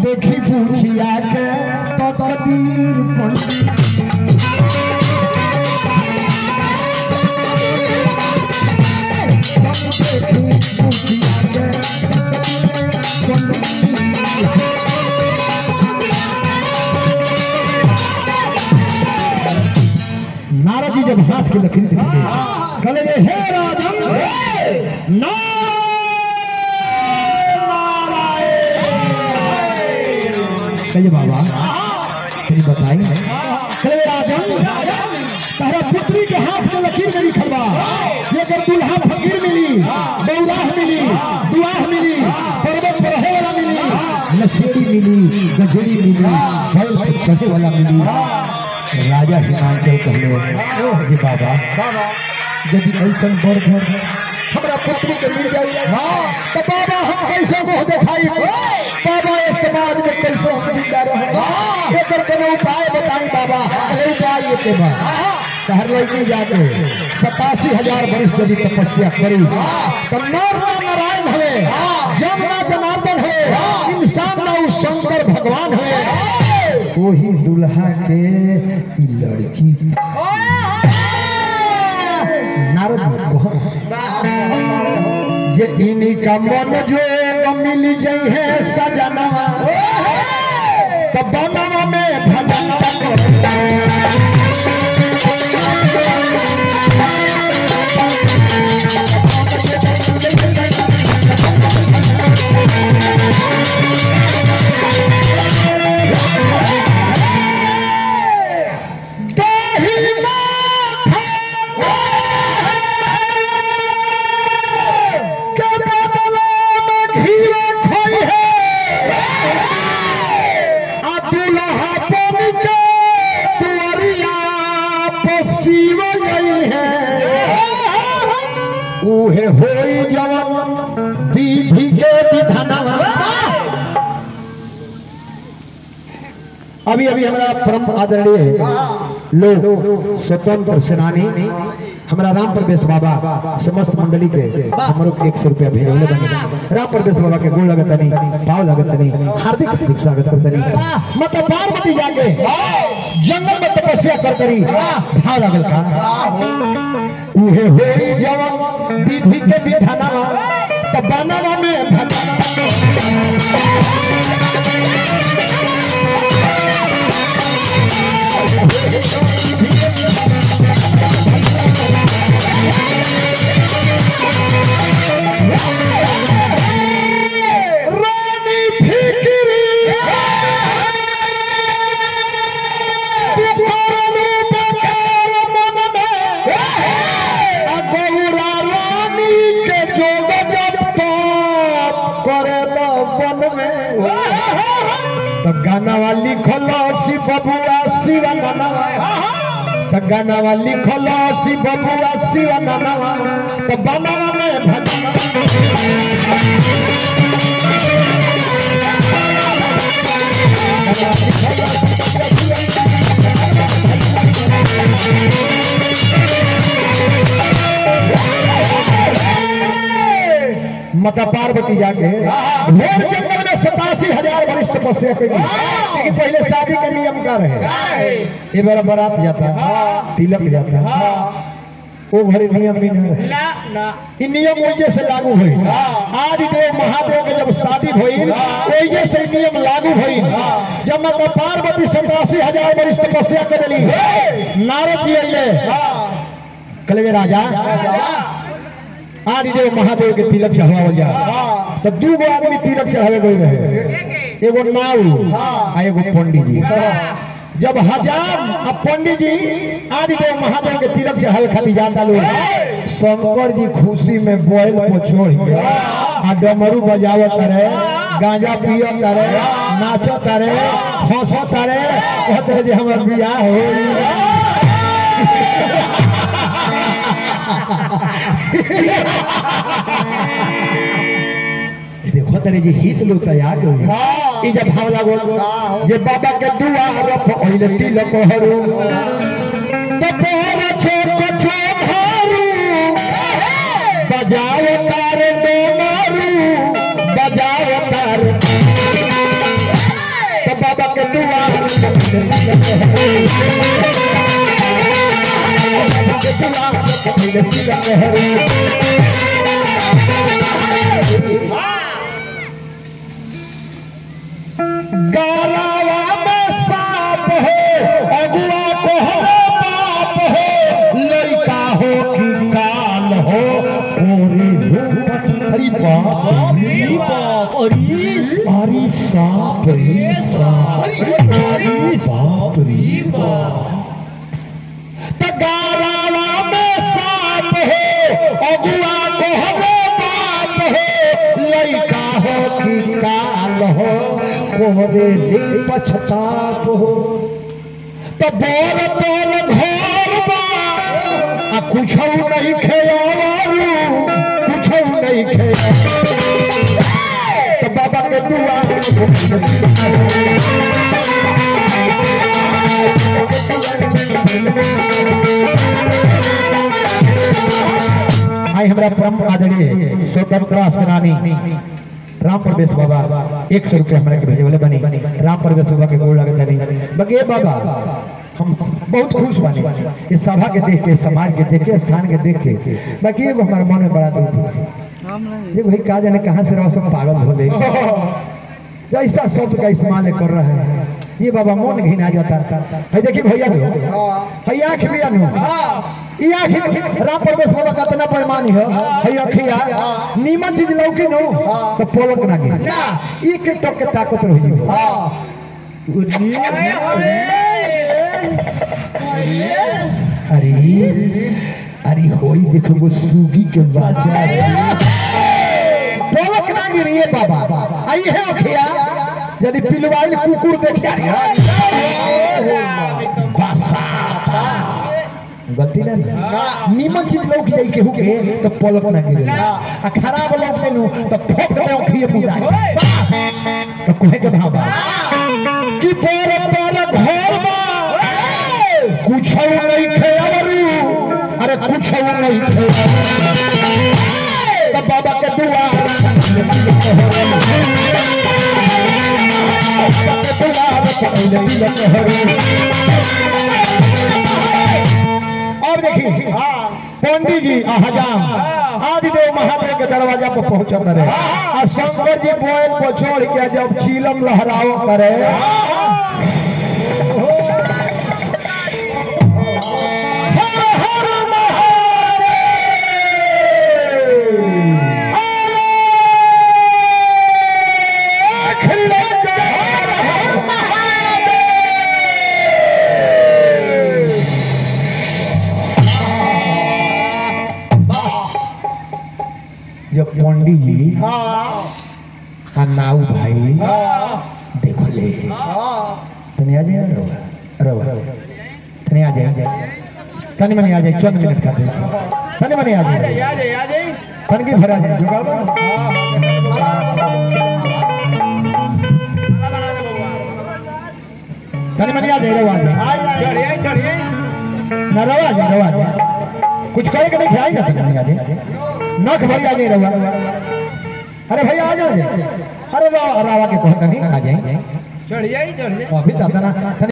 देखी पूछिया के तो कबीर पंडित देखी पूछिया के तो कबीर पंडित नारद जी जब हाथ की लकीर दिख गई कले ये हे राजन नारायण कहिए बाबा तेरी बताई कले राजन तारा पुत्री के हाथ में लकीर में लिखल बा ये कर दुल्हा फकीर मिली बौराह मिली दुआह मिली पर्वत पर रहे वाला मिली नशेड़ी मिली गजड़ी मिली बैल पर चढ़े वाला मिली राजा हिमांचल कहले जे बाबा यदि ऐसा बड़ घर हमरा पुत्री के मिल जाई तो बाबा हम कैसे मुंह दिखाई बाबा इस समाज में कैसे हम जिंदा रहे एकर कोनो उपाय बताई बाबा अरे उपाय ये के बा कहर लड़की जाके सतासी हजार वर्ष यदि तपस्या करी तो नर ना नारायण हवे जम ना जनार्दन हवे इंसान ना उस शंकर भगवान हवे वही दुल्हा के ई लड़की नारद कहो जे इन्हीं का मन जो मिल जाई है सजनवा तो बनवा में भजन दही माथा के बदला में घीवा खोई है आ दुल्हा बन के दुआरिया पसीव गई है उहे होई जवन विधि के विधानवा अभी अभी हमारा परम आदरणीय लोग स्वतंत्र सेनानी हमारा राम प्रवेश बाबा समस्त मंडली के हमरो के एक सौ रुपया भेजले बने राम प्रवेश बाबा के गोल लगतनी पाव लगतनी हार्दिक हार्दिक स्वागत करतनी मत पार्वती जाके जंगल में तपस्या करतनी भाव लगल का उहे होई जवन विधि के विधानवा त बनवा में भगवान रानी फिक्री पुकारनु पुकार मन में आ गौरा रानी के जोग जब तप करे द वन में तो गानावा लिखल सी बबुआ शिवा ननवा तो गानावा लिखल सी बबुआ शिवा ननवा तो बनवा में भजन माता पार्वती जाके घोर जंगल में सतासी हजार वरिष्ठ तपस्या करी लेकिन पहले शादी का नियम का रहे ये बार बारात जाता तिलक जाता वो घरे नियम भी नहीं रहे ना ना इ नियम वही से लागू हुई आदि देव महादेव के जब शादी हुई वही से इ नियम लागू हुई जब माता पार्वती सतासी हजार वरिष्ठ तपस्या कर ली नारद जी अइले कहले जे राजा आदिदेव महादेव के तिलक चढ़ावल जा तो दू गो आदमी तिलक चढ़ावे गई रहे एगो नाऊ आ एगो पंडित जी जब हजार आ पंडित जी आदिदेव महादेव के तिलक चढ़ावे खातिर जाता लोग शंकर जी खुशी में बैल को छोड़ के आ डमरू बजावत रहे गांजा पियत रहे नाचत रहे हंसत रहे कहत रहे जे हमर बियाह हो देखो तेरे जे हित लो तैयार हो ई जब भाव लागो जे बाबा के दुआर पर ओइले तिलक हरू तो तोर छो को छो धारू बजाओ तार दो मारू बजाओ तार गारावा में सांप हो अगुआ कोहरे बाप हो लड़का हो कि काल हो कोरे रूपत हरी बाप रे बाप अरे सांप रे सांप अरे बाप रे बाप त गारावा में सांप हो अगुआ कोहरे बाप हो लड़का हो कि काल हो कोहरे ले पछताप हो त बोर तोर घर बा आ कुछ नहीं खेयारू कुछ नहीं खेया त बाबा के दुआ आई हमरा परम आदरणीय स्वतंत्रता सेनानी राम प्रवेश बाबा एक सौ रुपया हमरा के भेजे वाले बनी राम प्रवेश बाबा के गोड़ लगत नहीं बगे बाबा हम बहुत खुश बानी इस सभा के देख के समाज के देख के स्थान के देख के बाकी एगो हमारे मन में बड़ा दुख है ये भाई कहा जाने कहाँ से रहो सब पागल हो गए ऐसा शब्द का इस्तेमाल कर रहे हैं ये बाबा मन घिना जाता है देखिए भैया है आँख भी अनु ई आँख राम प्रवेश बाबा का इतना पैमानी है है अखिया नीमन चीज लौकी नो तो पोलक ना गिर एक एक टक के ताकत रही अरे अरे होई देखो वो सूगी के बाजार पोलक ना गिरिए बाबा आई है अखिया यदि पिलवाइल कुकुर देखिया गलती ना नीमन चीज लौक जाई केहू के तो पलक ना गिरे आ खराब लौक देनु तो फोक में ओखिए मुदा तो कोहे के भाव बा कि पर पर घर बा कुछ नहीं खेवरू अरे कुछ नहीं खे तो बाबा के दुआ अब देखिए पंडित जी आ हजाम आदिदेव महादेव के दरवाजा पर पहुंचत रहे आ शंकर जी बोयल पर चढ़ के जब चीलम लहराव करे हर हर महादेव अरे आखिरी रात हर हर महादेव जब पंडित जी आ नाऊ भाई देखो ले तनी आ जाए ना रवा रवा तनी आ जाए तनी मनी आ जाए चंद मिनट का दे तनी मनी आ जाए तन की भरा जाए जुगाड़ बा तनी मनी आ जाए रवा आ जाए ना रवा आ जाए रवा आ जाए कुछ करे के नहीं खिलाई ना तनी मनी आ जाए नख भरी आ जाए रवा अरे भैया आ जाए अरे रवा रवा के कहता नहीं आ जाए चढ़ जाई चढ़ जाई अभी दादा ना